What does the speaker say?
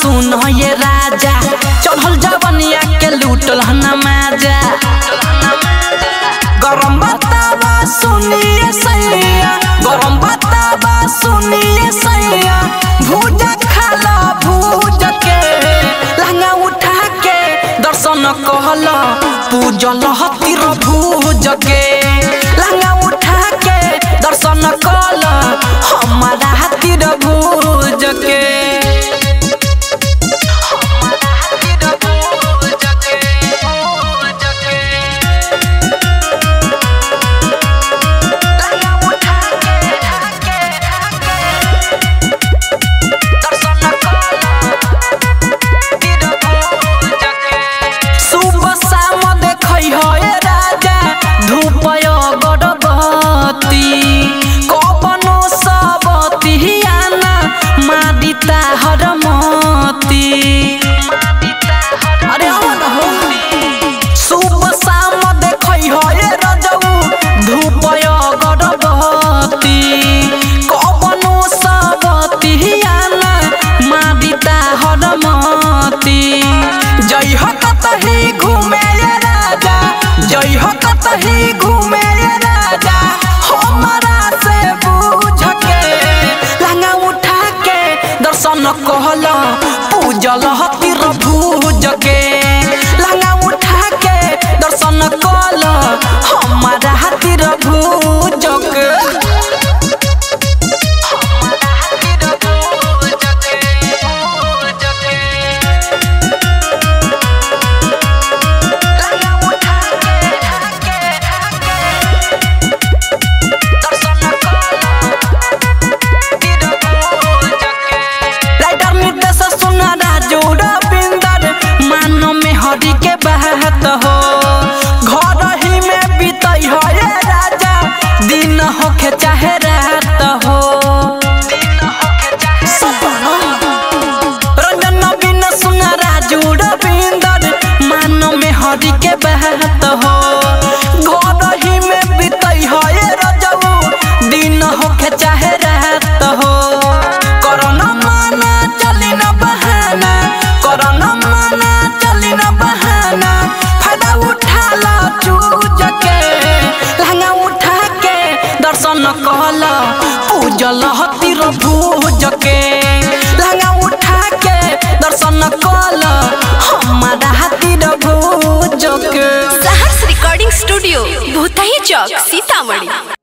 सुन ये राजा चढ़ल जवनिया के लूटल नमाजा गरम बतावा सुनिए सैया गरम बतावा सुनिए सैया भूज खाला भूज के लहंगा उठा के दर्शन कहल पूजल हतिर भूज के लहंगा उठा के दर्शन कहल हमारा हतिर भूज के सुबह शाम देखै है राजा धूप गरबती कपनो सबती आना मादिता हरमती अरे हो न हो सुबह शाम देखै है रजऊ धूप गरबती कपनो सबती आना मादिता हरमती जय हो कतही घूमे ये राजा जय हो कतही घूमे ये राजा हमारा से बूझ के लहंगा उठा के दर्शन कहल पूजल हतिर भूज के लहंगा उठा के दर्शन कहल हमारा हतिर भूज के राइटर निर्देश सुना राजू रविंदर मानो में हरि के बात हो घर ही में बीतई हो ये राजा दिन होखे चाहे रात हो सपना रंजन नवीन सुना राजू रविंदर मानो में हरि के बात हो घर ही में बीतई हो ये रजऊ दिन होखे चाहे रात हो करना माना चली न बहाना करना माना चली न बहाना फायदा उठा ला चूज के लहंगा उठा के दर्शन कहल पूजल हतिर भूज के लहंगा उठा के दर्शन कहल हमारा हतिर भूज के सहर्ष रिकॉर्डिंग स्टूडियो भूतही चौक सीतामढ़ी